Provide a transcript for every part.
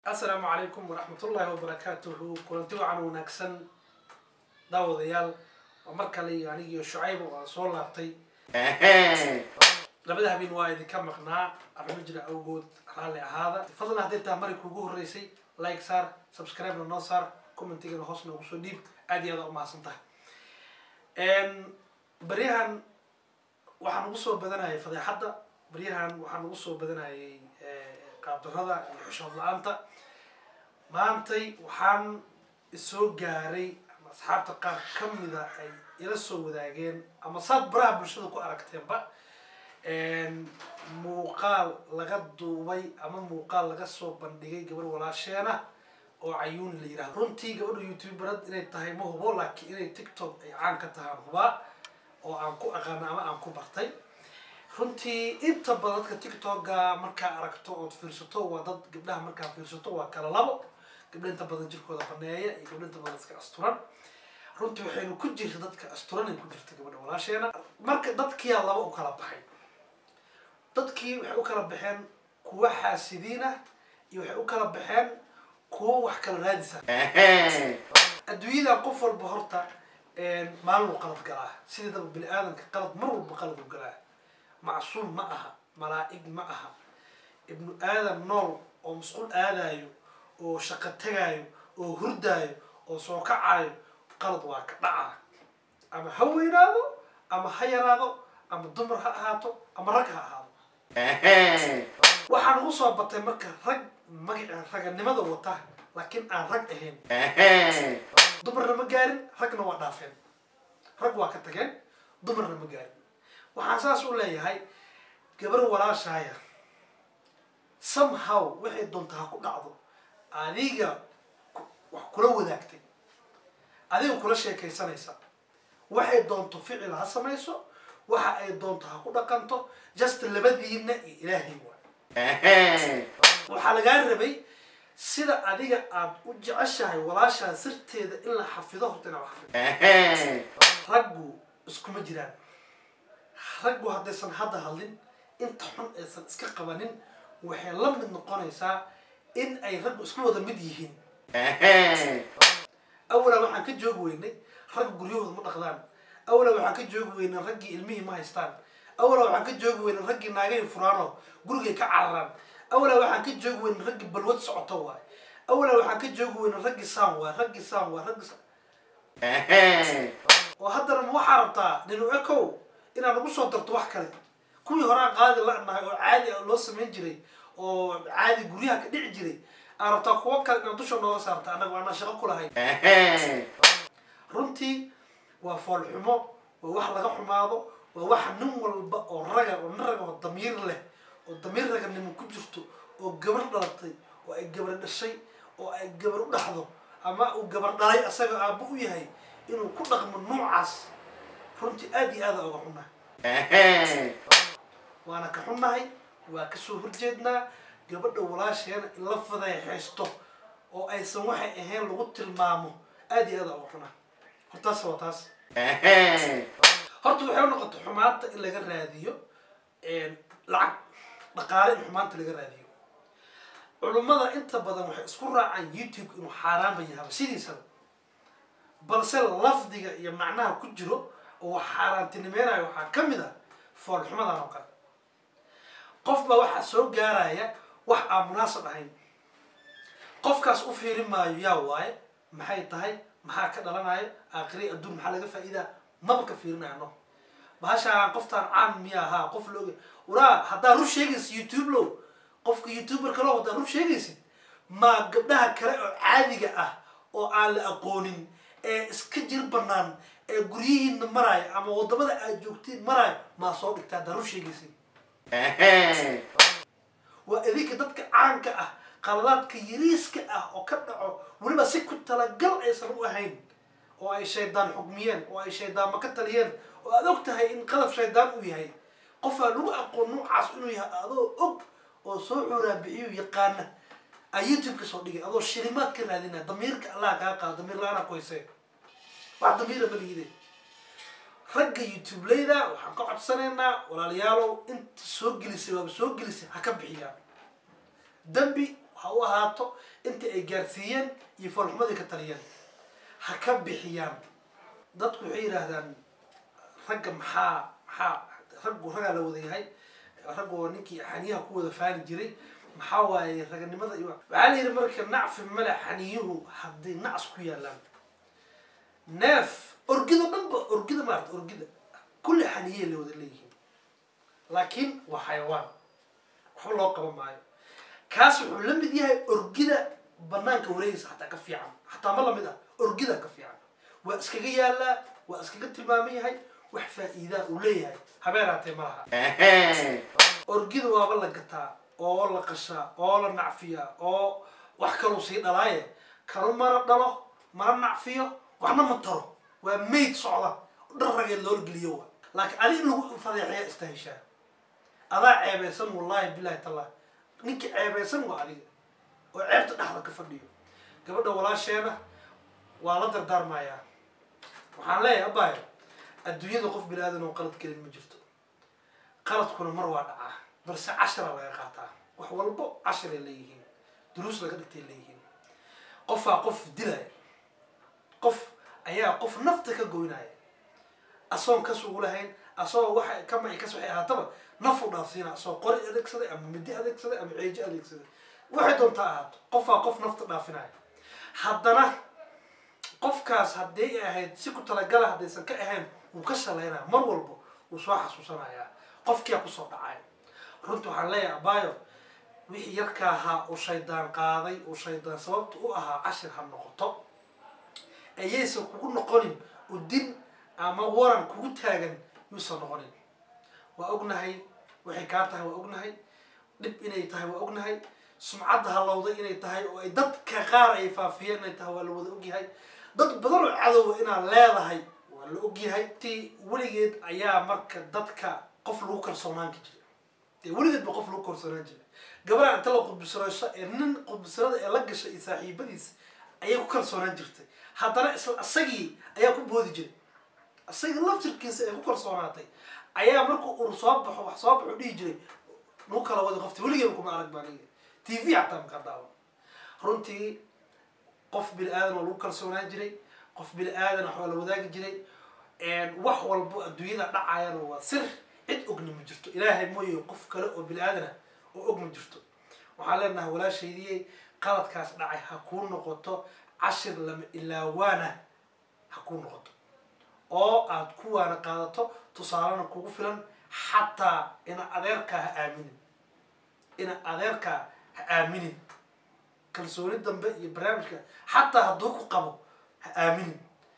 asalaamu calaykum waraxmatullaahi wabarakaatuhu kulanti wacan wanaagsan daawadayaal waa mar kale iyo anigiyo shucayba waan soo laabtay labada habeen waa idinka maqnaa arrimo jira awgood raalli ahaada fadlan haddii taa mari kuugu horreysay like saar subscribe-na noo saar commentigana hoos noogu soo dhiib aad iyo aad umahadsan tahay baryahan waxaan ugu soo badanayay fadeexadda baryahan waxaan ugu soo badanayay qaabdarada iyo xishood la-aanta maantay waxaan isoo gaaray ama asxaabta qaar ka mida ay ila soo wadaageen ama saad baraha bulshada ku aragteenba muuqaal laga duubay ama muuqaal laga soo bandhigay gabar walaasheena oo cayuuni la yidhahdo runtii gabadha youtuberad inay tahay ma hubo laakiin inay tiktok ay caan ka tahaan hubaa oo aan ku aqaano ama aan ku bartay runtii inta badan dadka tiktoka markaa aragto ood fiirsato waa dad gabdhaha markaa fiirsato waa kala labo gabdha inta badan jirkooda baneeya iyo gabdha inta badan iska asturan runtii waxaynu ku jirta dadka asturanay ku jirta gabadha walaasheena marka dadkiyaa laba u kala baxay dadkii waxay u kala baxeen kuwa xaasidiina iyo waxay u kala baxeen kuwa wax kala raadisa adduunyada qof walba horta maalinu qalad galaa sideedaba bini aadamka qalad mar walba qalad u galaa macsuum ma aha malaa'ig ma aha ibnu aadam nool oo masquul aadaayo oo shaqo tagaayo oo hurdaayo oo soo kacayo qalad waa ka dhaca ama ha weynaado ama ha yaraado ama dumar ha ahaato ama rag ha ahaado waxaan ugu soo batay marka rag magaca raganimada wata laakiin aan rag ahayn dumarna ma gaarin ragna waa dhaafeen rag waa ka tageen dumarna ma gaarin waxaan saas u leeyahay gabar walaashaaya somehow waxay doonta ha ku dhacdo adiga wax kula wadaagtay adiga kula sheekaysanaysa waxay doonto ficil ha samayso waxa ay doonto ha ku dhaqanto just labadiina iyo ilaahay waay waxaa lagaa rabay sida adiga aada u jeceshahay walaashaa sirteeda in la xafido horta inaa xafido raggu iskuma jiraan raggu haddaysan hadda hadlin inta xun aysan iska qabanin waxay la mid noqonaysaa in ay raggu isku wada mid yihiin awalaa waxaan ka joogi weynay ragga guryahooda ma dhaqdaan awalaa waxaan ka joogi weynay raggii ilmihii ma haystaan awalaa waxaan ka joogi weynay raggii naagahay furaanoo gurigay ka cararaan awalaa waxaan ka joogi weynay raggii balwad socoto waay awalaa waxaan ka joogi weynay raggii saan waay raggii saan waay raggii saan oo haddana ma waxaa rabtaa dhinaco kow inaad nagu soo darto wax kale kuwii horaa qaadi la-nahay oo caadi loo samayn jiray oo caadi guryaha ka dhici jiray aan rabtaa kuwo kale inaad dusha nooga saarta annaga aanaan shaqo ku lahayn runtii waa foolxumo waa wax laga xumaado waa waxa nin walba oo raga oo nin raga oo damiir leh oo damiir raganimo ku jirto oo gabar dhalatay oo ay gabar dhashay oo ay gabar u dhaxdo ama uu gabar dhalay asaga aabbo u yahay inuu ku dhaqmo noocaas runtii aada iyo aada oga xunnahay waana ka xunnahay waa kasoo horjeednaa gabadha walaasheena in la fadeexaysto oo aysan waxay ahayn lagu tilmaamo aada iyo aada oga xunnahay hortaas waa taas horta waxay u noqotay xumaanta in laga raadiyo lacag dhaqaale in xumaanta laga raadiyo culummada inta badan waxay isku raacaan youtube inuu xaaraanba yahaba sidiisaba balse lafdiga iyo macnaha ku jiro oo xaaraantinimeynayo waxaa ka mid a foolxumadan oo kale qof baa waxaa soo gaaraya wax aan munaasab ahayn qofkaas u fiiri maayo yaa waaye maxay tahay maxaa ka dhalanayo aakhiri adduun maxaa laga faa'iidaa maba ka fiirinayo no bahashaan qoftaan caan miya ahaa qof looga waraa haddaa rur sheegaysid youtube low qofka youtuberka low haddaa rur sheegaysid maa gabdhaha kale oo caadiga ah oo aan la aqoonin ee iska jir banaan ee guryihiina maraayo ama wadamada aad joogtiin maraayo maa soo dhigta haddaa rur sheegaysid waa idinka dadka caanka ah qaladaadka yariiska ah oo ka dhaco weliba si ku talagal aysan u ahayn oo ay shaydaan xugmiyeen oo ay shaydaanma ka taliyeen oo aada og tahay in qadab shaydaan uu yahay qofaa lagu aqoon noocaas inuu yahay adoo og oo soo xuraabixiyo yaqaana aa youtube-ka soo dhigay adoo shilimaad ka raadinaya damiirka allah kaa qaado damiir la-aanaa ku haysee wax damiira ma liide ragga youtubeleyda waxaan ka codsanaynaa walaalayaalow inta soo gelisay waaba soo gelisay ha ka bixiyaan dembi ha u ahaato intii ay gaarsiiyeen iyo foolxumadii ka taliyeen ha ka bixiyaan dadku waxay yidhaahdaan ragga maxaa maxaa raggu raggaa la wada yahay raggu ninkii xaniyaha ku wada faali jiray maxaa waaye raganimada iyo waxaa la yidhi marka nacfi male xaniyuhu hadday nacs ku yaalaan neef orgido dhanba orgida maarata orgida kulli xaniyey la wada leeyihiin laakiin waa xayawaan waxba loo qaban maayo kaas wuxuu la mid yahay orgida banaanka wareegaysa xataa ka fiican xataa ma lamid ah orgida ka fiican waa iskaga yaalaa waa iskaga tilmaaman yahay wax faa-iidaa uu leeyahay habeenaatee ma laha orgida waaba la gataa oo la qashaa oo la nacfiyaa oo wax kaluu sii dhalaaye kanu mana dhalo mana nacfiyo waxna ma taro waa mayd socda dhar rageed loola geliyo wa laakiin adi in lagu fadeexeya istaheshaa adaa ceebeysan wallahi bilahi tallah ninkii ceebeysan waa adiga oo ceebta dhexda ka fadhiyo gabadha walaasheena waa la dardaarmayaa waxaan leeyahay abaayo adduunyada qof bini aadan oo qalad gelin ma jirto qaladkuna mar waa dhacaa balse cashara laga qaataa wax walbo casharay leeyihiin duruus laga dhigtay leeyihiin qofaa qof dilaya qof ayaa qof nafta ka goynaya asoon kas ugu lahayn asagoo waxa kama kas waxay ahaataba nafu dhaafsiina asagoo qori adeegsaday ama midi adeegsaday ama ceejo adeegsaday waxay doontaa ahaato qofaa qof nafta dhaafinaya haddana qofkaas haddii ay ahayd si ku talagala haddaysan ka ahayn wuu ka shalaynaya mar walba wuu soo xasuusanayaa qofkiyaa kusoo dhacay runta waxaan leeyahay abaayo wixii yarka ahaa uu shaydaan qaaday uu shaydaan sababta u ahaa cashir ha noqoto ayaysan kugu noqonin udin ama waran kugu taagan yuusan noqonin waa ognahay waxay kaa tahay waa ognahay dhib inay tahay waa ognahay sumcadda halowday inay tahay oo ay dadka qaar ay faafiyeen inay tahay waa la wada ogyahay dad badan oo cadowa inaad leedahay waa la ogyahay ti weligeed ayaa marka dadka qof lagu kalsoonaanka jiray dee weligeed ba qof lagu kalsoonaan jiray gabadha inta la qudbisrayso ee nin qudbisrada ee la gashay iyo saaxiibadiis ayay ku kalsoonaan jirtay haddana isla isagii ayaa ku boodi jiray isagii laftirkiisa ay ku kalsoonaatay ayaa markuu ur soo baxo wax soo baxo dhihi jiray nagu kala wada qofta weligeeba kuma arag baa niga t v xataa maka daawan runtii qof bini aadan oo lagu kalsoonaan jiray qof bini aadan wax waa la wadaagi jiray wax walbo adduunyada dhacayana waa sir cid ogna ma jirto ilaahay mooye qof kale oo bini aadan ah oo og ma jirto waxaan leenahay walaashaydiyey qaladkaas dhacay ha kuu noqoto cashir lama ilaawaana ha kuu noqoto oo aad kuwaana qaadato tusaalena kugu filan xataa ina adeerkaa ha aaminin ina adeerkaa ha aaminin kalsooni dambe iyo barnaamijka xataa hadduu ku qabo ha aaminin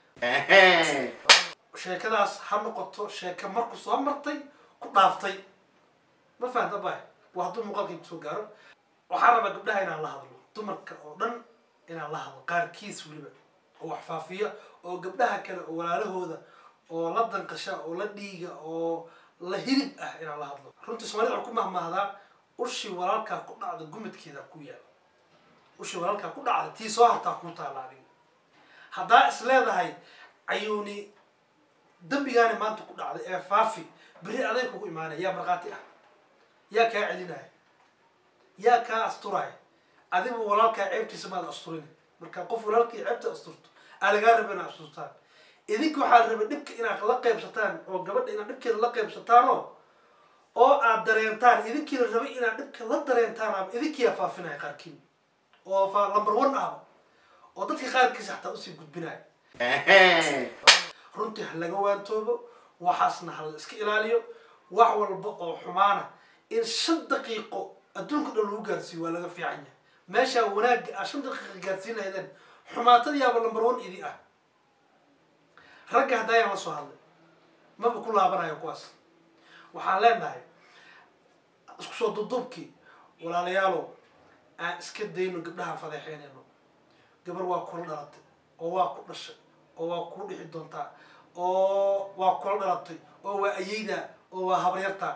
sheekadaas ha noqoto sheeke marku soo martay ku dhaaftay ma fahamta bay waa hadduu muuqaalkaygu soo gaaro waxaan rabaa gabdhaha inaan la hadlo dumarka oo dhan inaan la hadlo qaarkiis weliba oo wax faafiya oo gabdhaha kale oo walaalahooda oo la danqasha oo la dhiiga oo la hilib ah inaan la hadlo runtii soomaalida waxaa ku mahmahdaa ushii walaalkaa ku dhacda gumidkeeda ku yaal ushii walaalkaa ku dhacda tii soo hartaa kuu taalla adiga haddaa is leedahay cayuuni dambigaani maanta ku dhacday ee faafi beri aday kugu imaanaya yaa markhaati ah yaa kaa celinaya yaa kaa asturaya adigu walaalkaa ceebtiisa maada asturin marka qof walaalkii ceebta asturto aa lagaa raba inaad asturtaan idinka waxaa raba dhibka inaad la qaybsataan oo gabadha inaad dhibkeeda la qaybsataanoo oo aad dareentaan idinkiina rabay inaad dhibka la dareentaan ama idinkiiyaa faafinaya qaarkiin oo fa number one ahba oo dadka qaarkiisa xataa usii gudbinaya runtii ha laga waantoobo waxaasna ha la iska ilaaliyo wax walba oo xumaana in shan daqiiqo adduunka dhan lagu gaarsiiyo waa laga fiican yahay meeshaa wanaagga ah shan daqiiqa gaarsiin lahaydeen xumaatadiyaaba number one idi ah ragga haddayaan la soo hadlay maba ku laabanayo kuwaas waxaan leenahay isku soo duduubkii walaalayaalow aan iska dayno gabdhahaan fadeexeynayno gabar waa kula dhalatay oo waa ku dhashay oo waa kuu dhixi doontaa oo waa kula dhalatay oo waa ayeydaa oo waa habaryartaa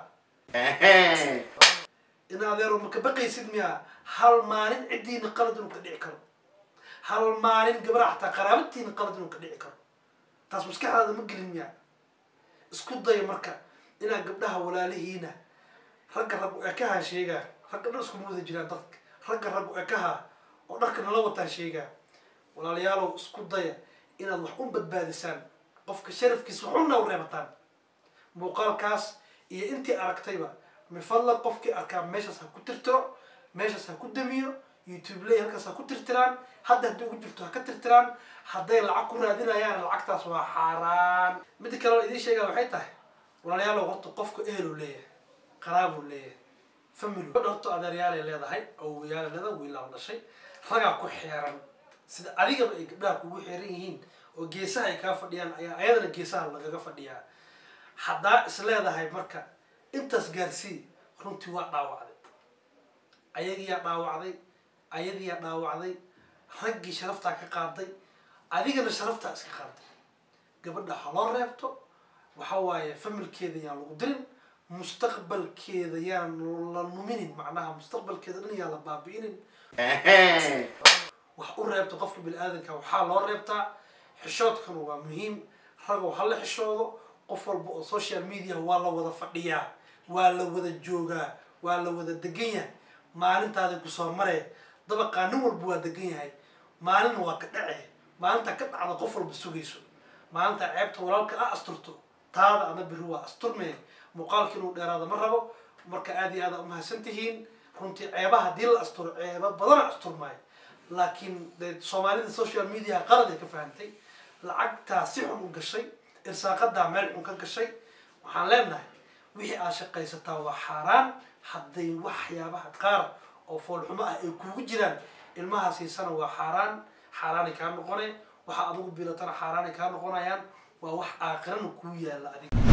in adeero maka baqaysid miyaa hal maalin ciddiina qalad inuu ka dhici karo hal maalin gabadha xataa qaraabatiina qalad inuu ka dhici karo taas maskaxdaada ma gelin miyaa isku daya marka inaad gabdhaha walaalihiina ragga rag ee ka hasheegaa ragga dhan iskuma wada jiraan dadka ragga rag ekaha oo dharka nala wataan sheegaa walaalayaalow isku daya inaad wax u badbaadisaan qofka sharafkiisa waxuna u reebataan muuqaalkaas iyo intii aragtayba mifadla qofkii arkaa meeshaas ha ku tirtiro meeshaas ha ku damiyo youtube ley halkaas ha ku tirtiraan hadda haddii ugu jirto ha ka tirtiraan hadday lacag ku raadinayaan lacagtaas waa xaaraan midda kale oo idiin sheegaa waxay tahay walaalayaalow horta qofka eheluu leeyahay qaraabuu leeyahay family gabadha horta adeeryaalay leedahay awowayaalay leedahay wiilaa dhashay ragaa ku xeeran sida adigaba ay gabdhaha kugu xeeran yihiin oo geesaha ay kaa fadhiyaan ayaa ayadana geesaha lagaga fadhiyaa haddaa is leedahay marka intaas gaarsii runtii waa dhaawacday ayagiyaa dhaawacday ayadiyaa dhaawacday raggii sharaftaa ka qaaday adigana sharaftaa iska qaaday gabadha ha loo reebto waxa waaye familkeeda yaan lagu dirin mustaqbalkeeda yaan la numinin macnaha mustaqbalkeeda dhan yaan la baabi'inin wax u reebta qofka bini-aadanka waxaa loo reebtaa xishoodkana waa muhiim ragow ha la xishoodo qof walba oo social media waa la wada fadhiyaa waa la wada joogaa waa la wada degan yahay maalintaada kusoo maree dabaqaa nin walba waa degan yahay maalina waa ka dhace maalinta ka dhacda qof walba sugayso maalinta ceebta walaalka a asturto taada ana biri waa asturmee muuqaalka inuu dheeraada ma rabo marka aada iyo aada umahadsan tihiin runtii ceebaha haddii la asturo ceeba badana asturmaayo laakiin de soomaalida social media qalad ay ka fahantay lacagtaa si xun u gashay irsaaqadaa meel xun ka gashay waxaan leenahay wixii aad shaqaysataa waa xaaraan hadday waxyaabaha qaar oo foolxumo ah ay kuugu jiraan ilmaha siisana waa xaaraan xaaraanay kaa noqone waxa adigu bilatana xaaraanay kaa noqonayaan waa wax aakhirana kuu yaalla adiga